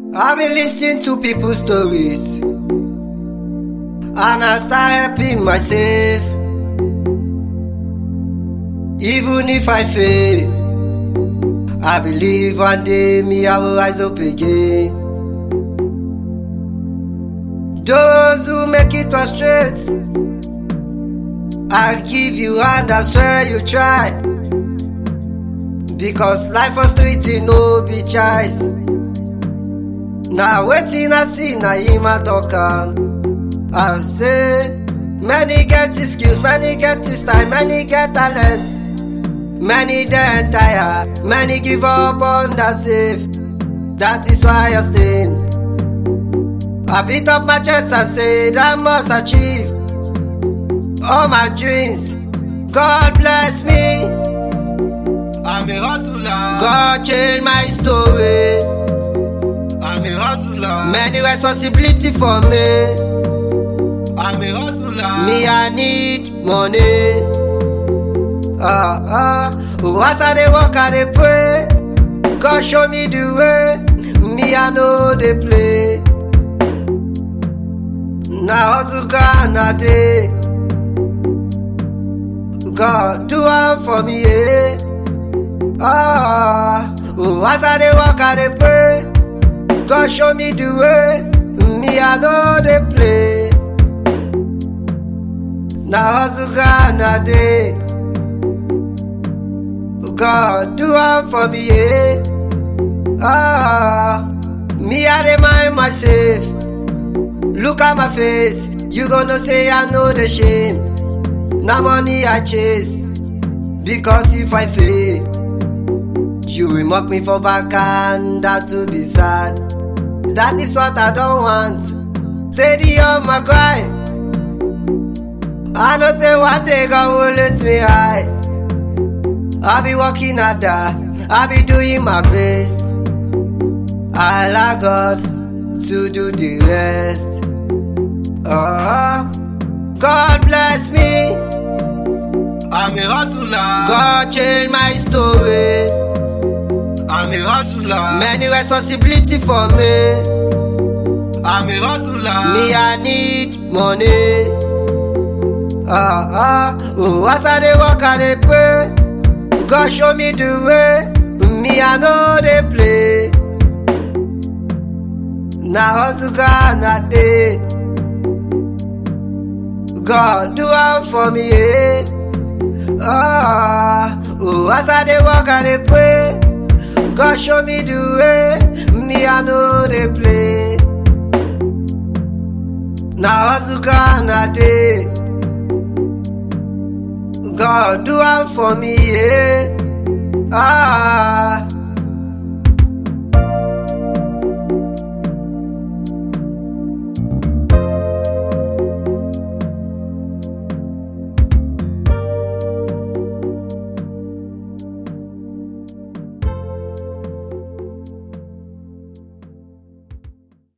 I've been listening to people's stories and I start helping myself. Even if I fail, I believe one day me I will rise up again. Those who make it was straight, I'll give you hand, I swear you try. Because life was street no be choice. Now waiting I see na him I talk am. I say many get the skills, many get this time, many get talent. Many then tire, many give up on the safe. That is why I stay. I beat up my chest and said I must achieve all my dreams. God bless me. I'm a hustler. God change my story. I'm a hustler. Many responsibility for me. I'm a hustler. Me I need money. Ah ah. Oh, as I dey work I dey pray. God show me the way. Me I know dey play. Na hustle God na dey. God do am for me, eh? Ah, oh, as I dey work, I dey pray. God show me the way. Me, I know dey play. Na hustle God na dey. God do am for me, eh? Ah, me, I dey mind myself. Look at my face, you gonna say I know the shame. Na money I chase, because if I fail, you will mock me for back and that will be sad. That is what I don't want. Steady on my grind. I know say one day God will let me high. I'll be working harder, I'll be doing my best. I allow God to do the rest. Oh, God bless me. I'm a hustler. God change my story. I'm a hustler. Many responsibility for me. I'm a hustler. Me I need money. Ah ah. Oh, as I dey work I dey pray. God show me the way. Me I know dey play. Na hustle God na dey. God do am for me, eh? Ah, oh, as I dey work, I dey pray. God show me the way, me I know dey play. Na hustle God na dey. God do am for me, eh? Ah,